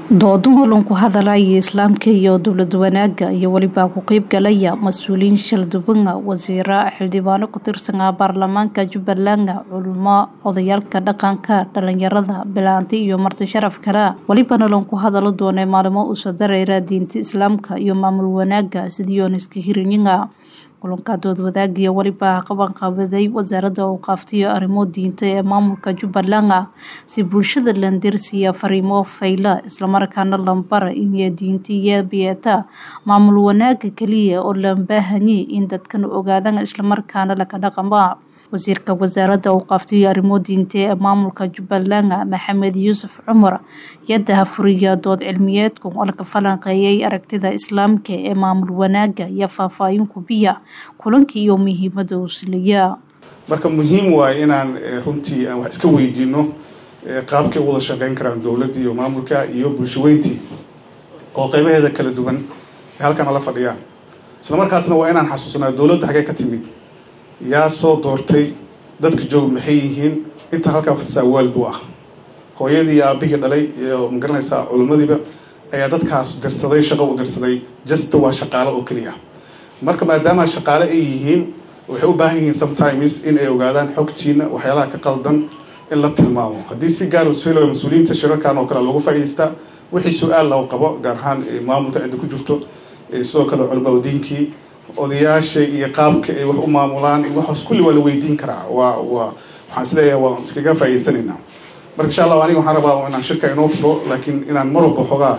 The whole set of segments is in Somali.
doodan holan ku hadalaya islaamka iyo dowlad wanaaga iyo welibaa ku qeyb galaya mas-uuliyiin shaldubanga wasiira xildhibaano ku tirsanaa baarlamaanka jubbaland culimo odayaalka dhaqanka dhalinyarada bilaanta iyo marti sharaf kale welibana lan ku hadalo doonay maalimo uusa dareera diinta islaamka iyo maamul wanaaga sidiyooniska hirinyiga kulanka dood wadaagiya welibaa qabanqabaday wasaaradda awqaaftiyo arrimo diinta ee maamulka jubbaland si bulshada landirsiya fariimo fayla islamarkaana lambara inay diinta iyo biyeeta maamul wanaaga keliya oo lan baahanye in dadkan ogaadaan islamarkaana laga dhaqama wasiirka wasaaradda awqaaftiyo arrimo diinta ee maamulka jubbaland maxamed yuusuf cumar yadaha furiya dood cilmiyeedku oo laga falanqeeyay aragtida islaamka ee maamul wanaaga iyo faahfaahin kubiya kulanka iyo muhiimada uu siliya marka muhiim waaye inaan runtii aan wax iska weydiino qaabkay u wada shaqeyn karaan dowladda iyo maamulka iyo bulshaweyntii oo qeybaheeda kala duwan ee halkan ala fadhiyaan isla markaasna waa inaan xasuusnaa dowladda xaggee ka timid yaa soo doortay dadka joog maxay yihiin intaa halkaa fadhisaa waalid u ah hooyadii iyo aabihii dhalay iyo magaranaysaa culimmadiiba ayaa dadkaas dirsaday shaqo u dirsaday jasta waa shaqaale oo keliya marka maadaama shaqaale ay yihiin waxay u baahan yihiin sometimes in ay ogaadaan xogtiina waxyaalaha ka qaldan in la tilmaamo haddii si gaar ushelo mas-uuliyiinta shirarkan oo kale lagu faa'idaystaa wixii su-aal loo qabo gaar ahaan maamulka cidda ku jirto sidoo kale culimaa diinkii odayaasha iyo qaabka ay wax u maamulaan waxaas kulli waa la weydiin karaa waa waa waxaan isleeyahay waan iskaga faa'idaysanaynaa marka insha allah aniga waxaan rabaa inaan shirka inoo furo laakiin inaan mar walba xoogaa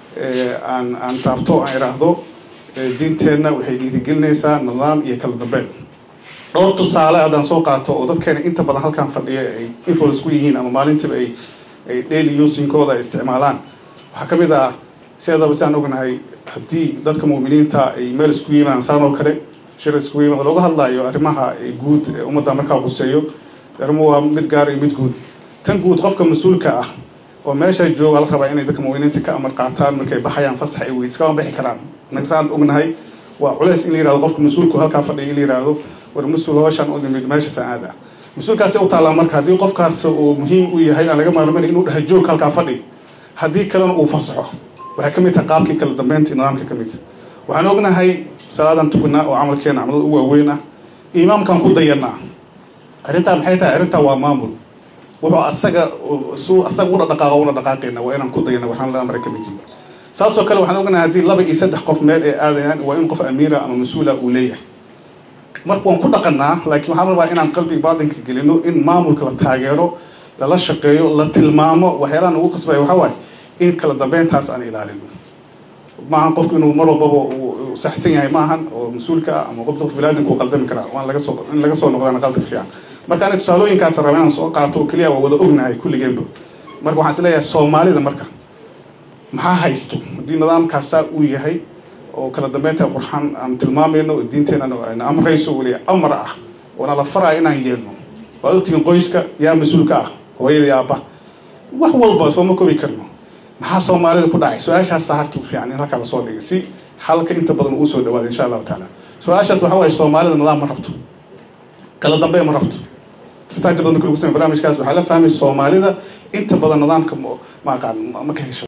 aan aan taabto aan idhaahdo diinteenna waxay dhiirigelinaysaa nidaam iyo kala dambeyn dhowr tusaale haddaan soo qaato oo dadkeena inta badan halkan fadhiya ay influence ku yihiin ama maalintiiba ay ay daily usinkooda ay isticmaalaan waxaa ka mid ah sideedaba si aan ognahay haddii dadka muuminiinta ay meel isku yimaan saan oo kale shir isku yimaad looga hadlayo arrimaha guud ee ummadda markaa quseeyo arrimo waa mid gaar iyo mid guud tan guud qofka mas-uulka ah oo meesha jooga la rabaa inay dadka muuminiinta ka amar qaataan markay baxayaan fasax ay weyd iskama bixi karaan annaga saan ognahay waa culeys in la yirahdo qofka mas-uulku halkaa fadhiya in la yirahdo war mas-uul hooshaan u nimid meeshaasaan aada mas-uulkaasi u taallaa marka haddii qofkaas uu muhiim u yahay aan laga maarmayn inuu dhaha joog halkaa fadhi haddii kalena uu fasaxo waxay ka mid tahay qaabkii kala dambeynta nidaamka ka mid waxaan ognahay salaadan tukanaa oo camalkeena camalada u waaweyn ah imaamkaan ku dayanaa arrintaa maxay tahay arrintaa waa maamul wuxuu asaga su asaga una dhaqaaqa una dhaqaaqayna waa inaan ku dayana waxaan la amray ka mid yihin saasoo kale waxaan ognahay haddii laba iyo saddex qof meel ay aadayaan waa in qof amiira ama mas-uula uu leeyahay marka waan ku dhaqanaa laakiin waxaan rabaa inaan qalbiga baatinka gelino in maamulka la taageero lala shaqeeyo la tilmaamo waxyaalaha nagu qasbaya waxaa waaye in kala dambeyntaas aan ilaalino maahan qofku inuu mar walbaba uu saxsan yahay maahan oo mas-uulka ah ama qofka qof bilaadinka uu qaldami karaa waan laga soo in laga soo noqdaan qalka fiican marka aniga tusaalooyinkaas raba inaan soo qaato oo keliya waa wada ognahay kulligeenba marka waxaan is leeyahay soomaalida marka maxaa haysto haddii nidaamkaas saa uu yahay oo kala dambeynta qurxan aan tilmaamayno oo diinteena amrayso weli amar ah oona la faraya inaan yeelno waa ogtihiin qoyska yaa mas-uulka ah hooyadii aabba wax walba sooma kobi karno maxaa soomaalida ku dhacay su-aashaasa harta fiican in halkaa lasoo dhigay si halka inta badan uu soo dhawaada insha allahu tacaala su-aashaas waxa waaye soomaalida nidaam ma rabto kala dambeyn ma rabto kastaa inta badan marka lagu samey barnaamijkaas waxaa la fahmay soomaalida inta badan nidaamka ma aqaan ma ka hesho